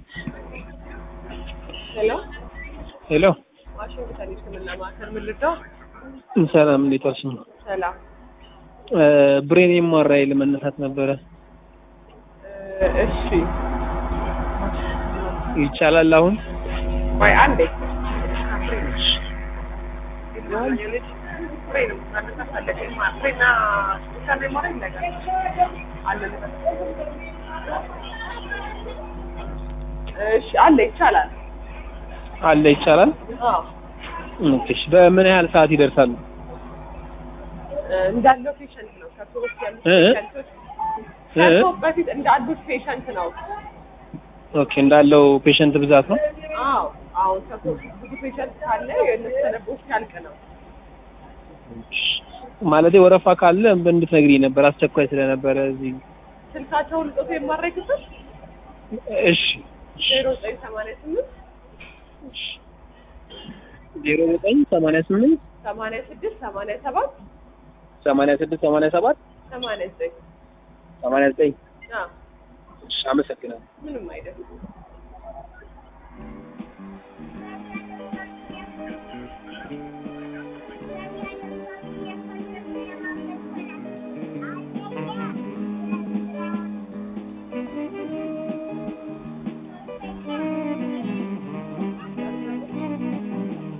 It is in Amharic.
ሄሎ ሄሎ ዋሽንግተን የሕክምና ማዕከል ምን ልርዳው? ሰላም፣ እንዴት ዋልሽ? ሰላም ብሬን የማራይ ለመነሳት ነበረ። እ እሺ ይቻላል አሁን? ቆይ አንዴ እሺ አለ ይቻላል። አለ ይቻላል። አዎ ኦኬ፣ እሺ። በምን ያህል ሰዓት ይደርሳሉ? እንዳለው ፔሸንት ነው። ከቶ በፊት ያሉት እ? ፔሸንቶች ከቶ በፊት እንዳሉት ፔሸንት ነው። ኦኬ፣ እንዳለው ፔሸንት ብዛት ነው። አዎ አሁን ከቶ ብዙ ፔሸንት ካለ የእነሱ ተነቦች ያልቅ ነው። ማለቴ ወረፋ ካለ እንድትነግሪኝ ነበር፣ አስቸኳይ ስለነበረ እዚህ። ስልካቸውን ልጦት የማድረግ ክፍል እሺ፣ ዜሮ ዘጠኝ ሰማንያ ስምንት ዜሮ ዘጠኝ ሰማንያ ስምንት ሰማንያ ስድስት ሰማንያ ሰባት ሰማንያ ስድስት ሰማንያ ሰባት ሰማንያ ዘጠኝ ሰማንያ ዘጠኝ አዎ እሺ፣ አመሰግናለሁ። ምንም አይደለም።